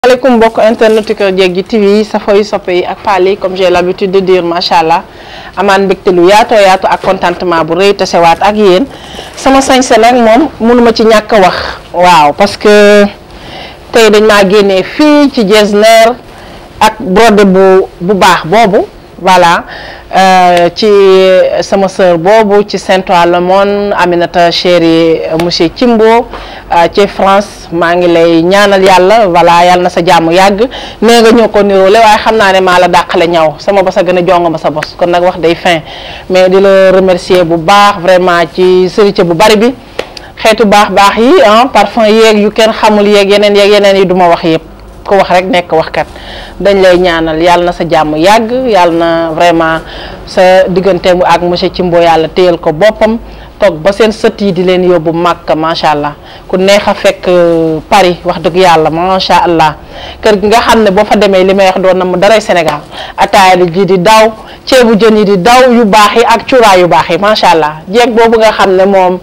maaleykum mbokk internet yi Kër Jéggi TV safo yi soppe yi ak paal yi comme j'ai l'habitude de dire macha allah amaan mbégte lu yaatoo yaatu ak contentement bu rëy tasewaat ak yéen sama sañse nag moom mënuma ci ñàkk a wax waaw parce que tey dañ maa génnee fii ci Getzner ak brodé bu bu baax boobu voilà ci sama sœur boobu ci Saint-Ouen-le-Monde Aminata chéri monsieur Thimbo ci France maa ngi lay ñaanal yàlla voilà yàlla na sa jàmm yàgg nee nga ñoo ko niroole waaye xam naa ne maa la dàqale ñaw sama bos a gën a jonga ma sa bos kon nag wax day fin mais di la remercier bu baax vraiment ci sërite bu bari bi xeetu baax baax yi ah parfum yeeg yu kenn xamul yeeg yeneen yeeg yeneen yi duma wax yëpp ko wax rek nekk waxkat dañ lay ñaanal yàlla na sa jàmm yàgg yàlla na vraiment sa diggante ak monsieur Thimbo yàlla téyal ko boppam toog ba seen sët yi di leen yóbbu Màkka macha allah ku neex a fekk Paris wax dëgg yàlla macha allah kër gi nga xam ne boo fa demee li may wax doon na mu daray Sénégal ataaya ji di daw ceebu jën yi di daw yu baax yi ak cuuraay yu baax yi macha allah jeeg boobu nga xam ne moom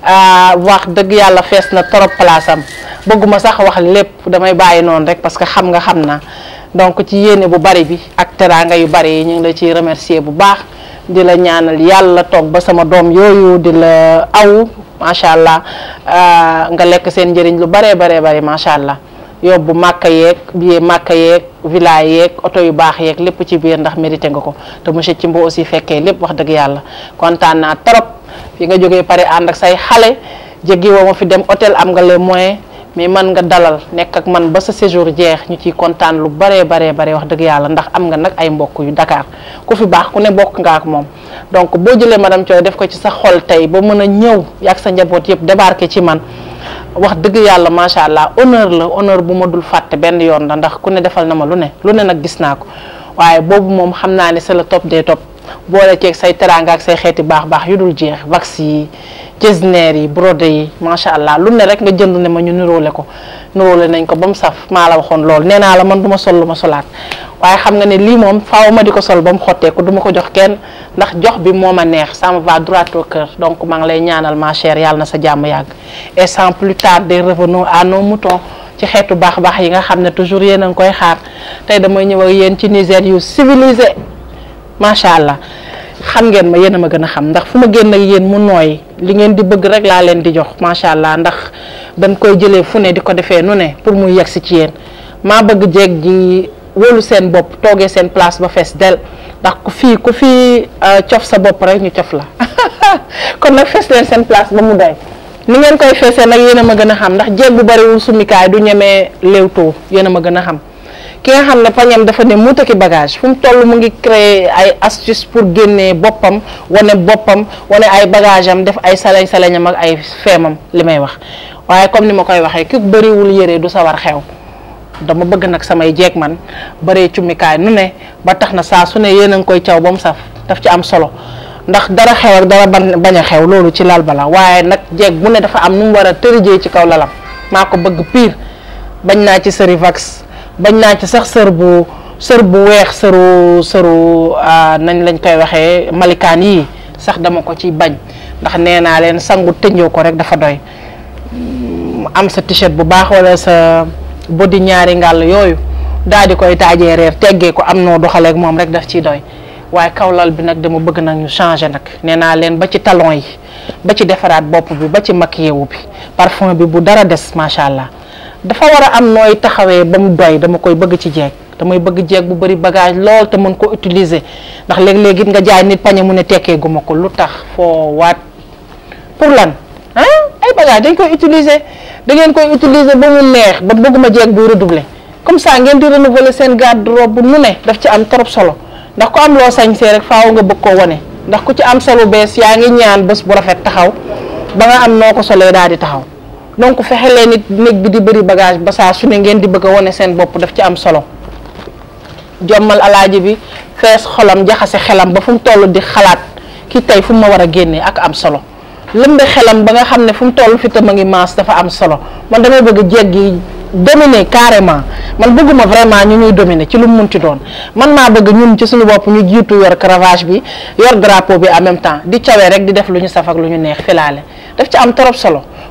wax dëgg yàlla fees na trop place am bëgguma sax wax lépp damay bàyyi noonu rek parce que xam nga xam na donc ci yéene bu bari bi ak teraanga yu bari yi ñu ngi la ciy remercier bu baax di la ñaanal yàlla toog ba sama doom yooyu di la aw macha allah nga lekk seen njëriñ lu baree baree bari macha allah yóbbu màkka yeeg billet màkka yeeg villa yeeg oto yu baax yeeg lépp ci biir ndax mérité nga ko te monsieur Thimbo aussi fekkee lépp wax dëgg yàlla kontaan naa trop fi nga jógee pare ànd ak say xale jéggi woo ma fi dem hôtel am nga les moyens mais man nga dalal nekk ak man ba sa séjour jeex ñu ciy kontaan lu baree baree bare wax dëgg yàlla ndax am nga nag ay mbokk yu Dakar ku fi baax ku ne bokk nga ak moom donc boo jëlee madame Thioye def ko ci sa xol tey ba mën a ñëw yàgg sa njaboot yëpp débarqué ci man wax dëgg yàlla macha allah honneur la honneur bu ma dul fàtte benn yoon la ndax ku ne defal na ma lu ne lu ne nag gis naa ko waaye boobu moom xam naa ne c'est le top des top boole ceeg say teraanga ak say xeeti baax baax yu dul jeex wax yi Getzner yi brodé yi macha allah lu ne rek nga jënd ne ma ñu niroole ko niroole nañ ko ba mu saf maa la waxoon lool nee naa la man du ma sol lu ma solaat waaye xam nga ne lii moom faaw ma di ko sol ba mu xotteeku du ma ko jox kenn ndax jox bi moo ma neex ça me va droit au cœur donc maa ngi lay ñaanal ma chère yàlla na sa jàmm yàgg et sans plus tarder revenons à nos moutons ci xeetu baax baax yi nga xam ne toujours yéen a ngi koy xaar tey damay ñëw ak yéen ci Niger yu civilisé macha allah. xam ngeen ma yéen a ma gën a xam ndax fu ma génn ak yéen mu nooy li ngeen di bëgg rek laa leen di jox macha allah ndax dañ koy jëlee fu ne di ko defee nu ne pour muy yegg si ci yéen maa bëgg jeeg ji wóolu seen bopp toogee seen place ba fees del ndax ku fii ku fii cof sa bopp rek ñu cof la kon nag fees leen seen place ba mu doy ni ngeen koy feesee nag yéen a ma gën a xam ndax jeeg bu bariwul sumikaay du ñemee léewtoo yéen a ma gën a xam ki nga xam ne pañam dafa ne mu taki bagage fu mu toll mu ngi créer ay astuce pour génnee boppam wane boppam wane ay bagage am def ay salañ salañam ak ay feemam li may wax waaye comme ni ma koy waxee ki bëriwul yére du sawar xew dama bëgg nag samay jeeg man bëree cummikaay nu ne ba tax na saa su ne yéen a ngi koy caw ba mu saf daf ci am solo ndax dara xew ak dara bañ a xew loolu ci lal bala waaye nag jeeg bu ne dafa am nu mu war a tërijee ci kaw lalam maa ko bëgg pire bañ naa ci sërivax bañ naa ci sax sër bu sër bu weex sëru sëru nañ lañ koy waxee malikaan yii sax dama ko ci bañ ndax nee naa leen sangu tënjoo ko rek dafa doy am sa t-shirt bu baax wala sa body ñaari ngàll yooyu daal di koy taajee reer teggee ko am noo doxaleeg moom rek daf ciy doy waaye kawlal bi nag dama bëgg nag ñu changer nag nee naa leen ba ci talon yi ba ci defaraat bopp bi ba ci maquillé wu bi parfum bi bu dara des macha allah. dafa war a am nooy taxawee ba mu doy dama koy bëgg ci jeeg damay bëgg jeeg bu bari bagage lool te mën ko utiliser ndax léeg-léeg it nga jaay nit pañe mu ne tekkee guma ko lu tax foo waat pour lan ah ay bagage dañ koy utiliser da ngeen koy utiliser ba mu neex ba bëgguma jeeg buy redoubler comme ça ngeen di renouveler seen garde-robe nu ne daf ci am trop solo ndax ku am loo sañsee rek faaw nga bëgg koo wane ndax ku ci am solo bees yaa ngi ñaan bés bu rafet taxaw ba nga am noo ko solee daal di taxaw donc fexe leen nit néeg bi di bëri bagage ba saa su ne ngeen di bëgg a wane seen bopp daf ci am solo jommal alaaji bi fees xolam jaxase xelam ba fu mu toll di xalaat ki tey fu mu ma war a génnee ak am solo lëmbe xelam ba nga xam ne fu mu toll fi tam a ngi maas dafa am solo man damay bëgg jeeg gi dominer carrément man bëgguma vraiment ñu ñuy dominer ci lu mu munti doon man maa bëgg ñun ci suñu bopp ñu jiitu yor cravache bi yor drapeau bi en même temps di cawee rek di def lu ñu saf ak lu ñu neex filaale daf ci am trop solo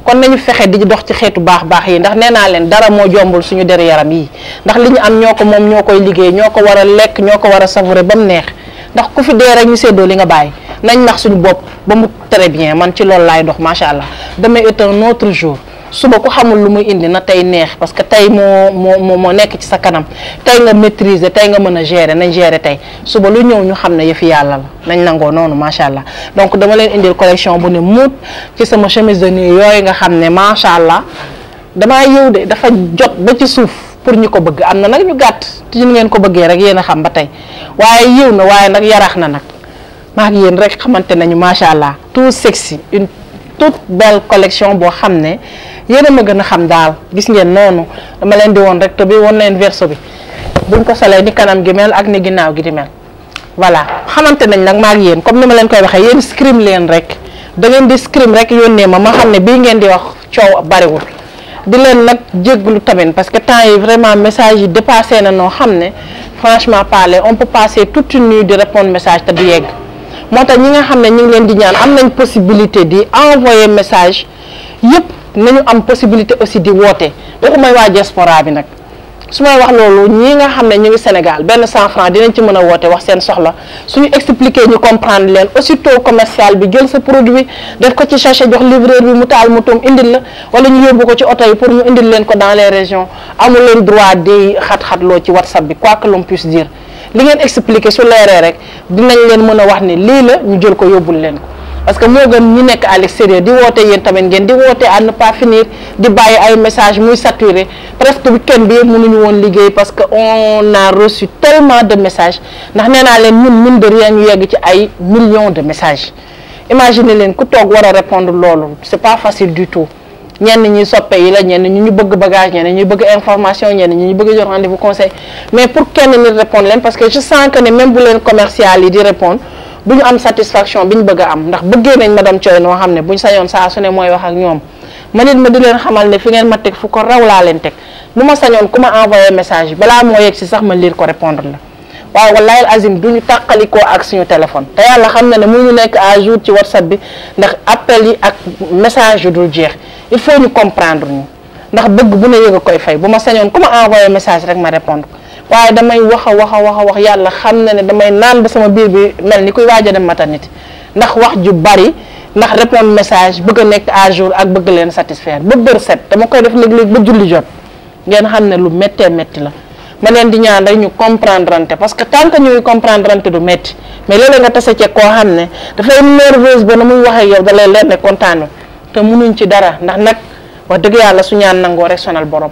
kon nañu fexe di dox ci xeetu baax baax yi ndax nee naa leen dara moo jombul suñu der yaram yi ndax li ñu am ñoo ko moom ñoo koy liggéey ñoo ko war a lekk ñoo ko war a savourer ba mu neex ndax ku fi dee rek ñu séddoo li nga bàyyi nañ nax suñu bopp ba mu très bien man ci loolu laay dox macha allah demain est un autre jour suba ku xamul lu muy indi na tey neex parce que tey moo moo moo nekk ci sa kanam tey nga maîtriser tey nga mën a gérer nañ gérer tey suba lu ñëw ñu xam ne yëfi yàlla la nañ nangoo noonu macha allah donc dama leen indil collection bu ne muut ci sama chemise de nuit yooyu nga xam ne macha allah damaa yëw de dafa jot ba ci suuf pour ñu ko bëgg am na nag ñu gàtt te ñu ngeen ko bëggee rek yéen a xam ba tey waaye yiw na waaye nag yaraax na nag maa ngi yéen rek xamante nañu macha allah tout sexy une toute belle collection boo xam ne yéen a ma gën a xam daal gis ngeen noonu dama leen di woon rek te bi woon leen verso bi buñ ko solee ni kanam gi mel ak ni ginnaaw gi di mel voilà xamante nañ nag maa ngi yéen comme ni ma leen koy waxee yéen scrim leen rek da ngeen di scrim rek yónnee ma ma xam ne bii ngeen di wax coow bariwul di leen nag jégglu tamit parce que temps yi vraiment message yi dépassé na noo xam ne franchement parler on peut passer toute une nuit di répondre message te du yegg moo tax ñi nga xam ne ñu ngi leen di ñaan am nañ possibilité di envoyer message yëpp nañu am possibilité aussi di woote waxu may waa diaspora bi nag su may wax loolu ñii nga xam ne ñu ngi Sénégal benn cent franc dinañ ci mën a woote wax seen soxla suñu expliquer ñu comprendre leen aussitôt commercial bi jël sa produit def ko ci sachet jox livreur bi mu taal mu toom indil la wala ñu yóbbu ko ci oto yi pour ñu indil leen ko dans les régions amul leen droit di xat-xatloo ci WhatsApp bi quoi que l'on puisse dire li ngeen expliquer su leeree rek dinañ leen mën a wax ne lii la ñu jël ko yóbbul leen ko parce que moo gën ñi nekk à l'extérieur di woote yéen tamit ngeen di woote à ne pas finir di bàyyi ay message muy saturé presque week-end bi yëpp mënuñu woon liggéey parce que on a reçu tellement de messages ndax nee naa leen ñun mine de rien ñu yegg ci ay millions de messages imaginez leen ku toog war a répondre loolu c'est pas facile du tout ñenn ñi soppe yi la ñenn ñi ñu bëgg bagage ñenn ñi bëgg information ñenn ñi ñu bëgg jox rendez-vous conseil mais pour kenn nit répondre leen parce que je sens que ne même bu leen commercial yi di répondre du ñu am satisfaction bi ñu bëgg a am ndax bëggee nañ madame Thioye noo xam ne buñ sañoon saa su ne mooy wax ak ñoom ma nit ma di leen xamal ne fi ngeen ma teg fu ko raw laa leen teg bu ma sañoon ku ma envoyé message balaa moo yegg si sax ma lire ko répondre la waaye wallahi azim du ñu tàqalikoo ak suñu téléphone te yàlla xam na ne mu ñu nekk à jour ci whatsapp bi ndax appel yi ak message yu dul jeex il faut ñu comprendre ñu ndax bëgg bu ne yëg a koy fay bu ma sañoon ku ma envoyé message rek ma répondre waaye damay wax a wax a wax a wax yàlla xam na ne damay naan ba sama biir bi mel ni kuy waaj a dem maternité ndax wax ju bari ndax répondre message bëgg a nekk à jour ak bëgg leen satisfaire ba bër set dama koy def léeg-léeg ba julli jot ngeen xam ne lu méttee métti la ma leen di ñaan rek ñu comprendre ante parce que tant que ñuy comprendre ante du métti mais léeg-léeg nga tase ceeg koo xam ne dafay nerveuse ba na muy waxee yow da lay leer ne kontaanu te munuñ ci dara ndax nag wax dëgg yàlla su ñaan nangoo rek sonal borom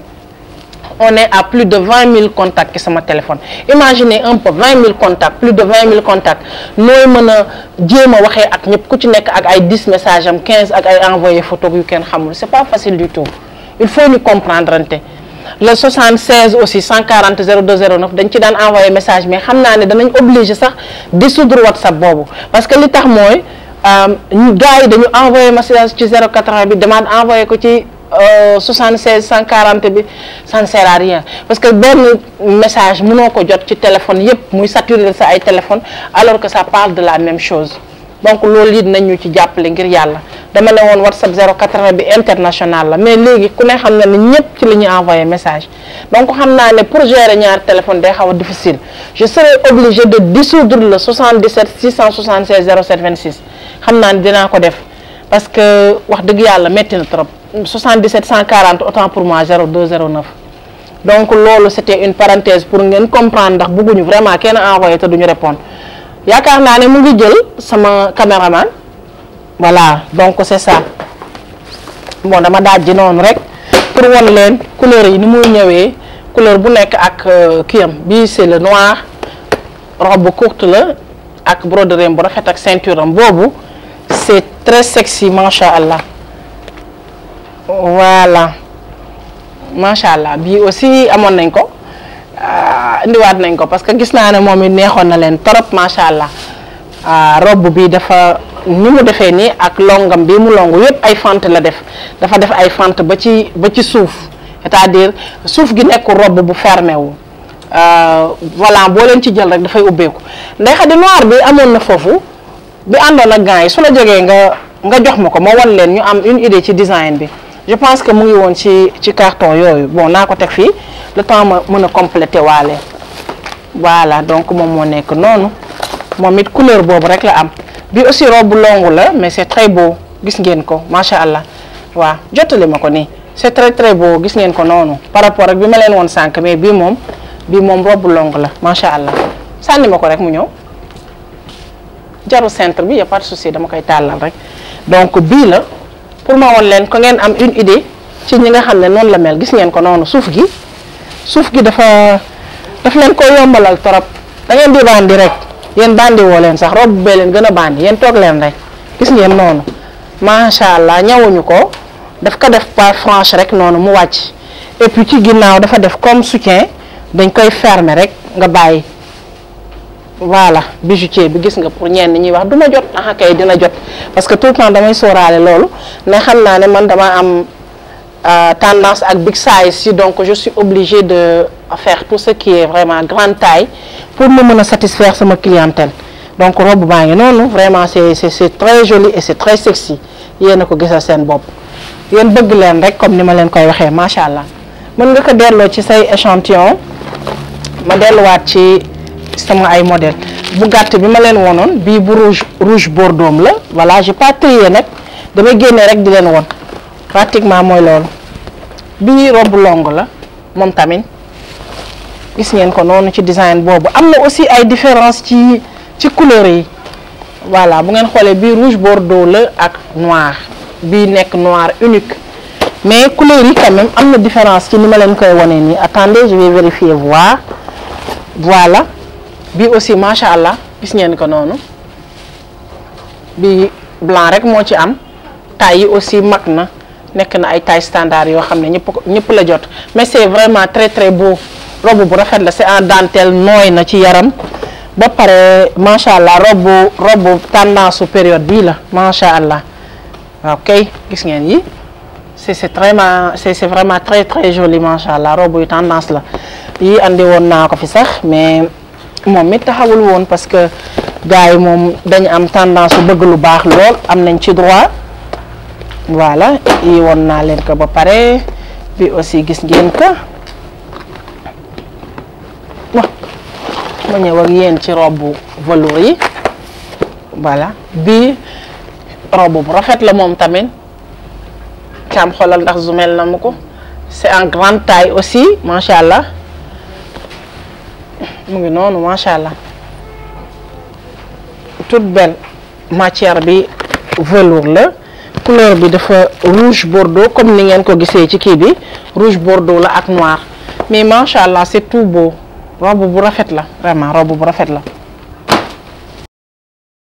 on est à plus de vingt mille contacts ci sama téléphone imaginez un peu vingt mille contacts plus de vingt mille contacts nooy mën a jéem a waxee ak ñëpp ku ci nekk ak ay dix messages am quinze ak ay envoyé photo yu kenn xamul c'est pas facile du tout il faut ñu comprendre ante le 76 aussi 140 0209 dañ ci daan envoyé message mais xam naa ne danañ obligé sax dissoudre WhatsApp boobu parce que li tax mooy ñu gars yi dañu envoyé message ci 080 bi demande envoyé ko ci 76 140 bi ça ne sert à rien parce que benn message mënoo ko jot ci téléphone yépp muy saturer sa ay téléphone alors que ça parle de la même chose donc loolu it nañ ñu ci jàppale ngir yàlla dama ne woon WhatsApp 080 bi international la mais léegi ku ne xam na ne ñëpp ci la ñuy envoyé message donc xam naa ne pour gérer ñaar téléphone day xaw a difficile je serai obligé de dissoudre le 77 676 07 26 xam naa ne dinaa ko def parce que wax dëgg yàlla metti na trop 77 140 autant pour moi 0209 donc loolu c'était une parenthèse pour ngeen comprendre ndax bëgguñu vraiment kenn envoyé te duñu répondre yaakaar naa ne mu ngi jël sama caméraman voilà donc c'est ça bon dama daaj ji noonu rek pour won leen couleur yi ni muy ñëwee couleur bu nekk ak kiyam bii c'est le noir robe courte la ak broderie bu rafet ak ceinture am boobu c'est très sexy macha allah voilà macha allah bii aussi amoon nañ ko indiwaat nañ ko parce que gis naa ne moom it neexoon na leen trop macha allah robe bi dafa ni mu defee nii ak longam bi mu longu yépp ay fente la def dafa def ay fente ba ci ba ci suuf c'est-à-dire suuf gi nekk robe bu fermé wu voilà boo leen ci jël rek dafay ubbeeku ndey xadi noir bi amoon na foofu bi àndoon ak gants yi su la jógee nga nga jox ma ko ma wan leen ñu am une idée ci design bi je pense que mu ngi woon ci ci carton yooyu bon naa ko teg fii le temps ma mën a compléter waale voilà donc moom moo nekk noonu moom it couleur boobu rek la am bi aussi robe longue la mais c'est très beau gis ngeen ko macha allah waaw jottali ma ko nii c'est très très beau gis ngeen ko noonu par rapport ak bi ma leen woon sànq mais bii moom bii moom robe longue la macha allah sànni ma ko rek mu ñëw jaru centre bi y a pas de souci dama koy tàllal rek donc bii la pour ma woon leen ko ngeen am une idée ci ñi nga xam ne noonu la mel gis ngeen ko noonu suuf gi suuf gi dafa daf leen ko yombalal torop da ngeen di bandi rek yéen bandi woo leen sax robe bee leen gën a bandi yéen toog leen rek gis ngeen noonu macha allah ñawuñu ko daf ko def par franche rek noonu mu wàcc et puis ci ginnaaw dafa def comme soutien dañ koy fermer rek nga bàyyi voilà bijoutier bi gis nga pour ñenn ñuy wax du ma jot ah kay dina jot parce que tout le temps damay sóoraale loolu ne xam naa ne man dama am tendance ak big size si donc je suis obligée de faire tout ce qui est vraiment grande taille pour mu mën a satisfaire sama clientèle donc robe baa ngi noonu vraiment c'est c'est c'est très joli et c'est très sexy yéen a ko gisal seen bopp yéen bëgg leen rek comme ni ma leen koy waxee macha allah mën nga ko delloo ci say échantillon ma delluwaat ci sama ay modèle bu gàtt bi ma leen wonoon bii bu rouge rouge bordeaux la voilà j'ai pas trié nag damay génne rek di leen won pratiquement mooy loolu bii robe longue la moom tamit gis ngeen ko noonu ci design boobu am na aussi ay différence ci ci couleur yi voilà bu ngeen xoolee bii rouge bordeaux la ak noir bii nekk noir unique mais couleur yi quand même am na différence ci ni ma leen koy wane nii attendez je vais vérifier voir voilà bii aussi macha allah gis ngeen ko noonu bii blanc rek moo ci am taille yi aussi mag na nekk na ay taille standard yoo xam ne ñëpp ñëpp la jot mais c'est vraiment très très beau robe bu rafet la c'est en dentelle nooy na ci yaram ba pare macha allah robe robe tendance su période bii la macha allah ok gis ngeen yi c'est c'est vraiment c'est c'est vraiment très très joli macha allah robe yu tendance la yi andi woon naa ko fi sax mais moom it taxawul woon parce que gars yi moom dañu am tendance su bëgg lu baax lool am nañ ci droit voilà yi woon naa leen ko ba pare bi aussi gis ngeen ko wa ma ñëw ak yéen ci robe velours yi voilà bii robe bu rafet la moom tamit caam xoolal ndax zoomel na mu ko c'est en grande taille aussi macha allah mu ngi noonu macha allah toute belle matière bi velours la couleur bi dafa rouge bordeaux comme ni ngeen ko gisee ci kii bi rouge bordeaux la ak noir mais macha allah c'est tout beau robe bu rafet la vraiment robe bu rafet la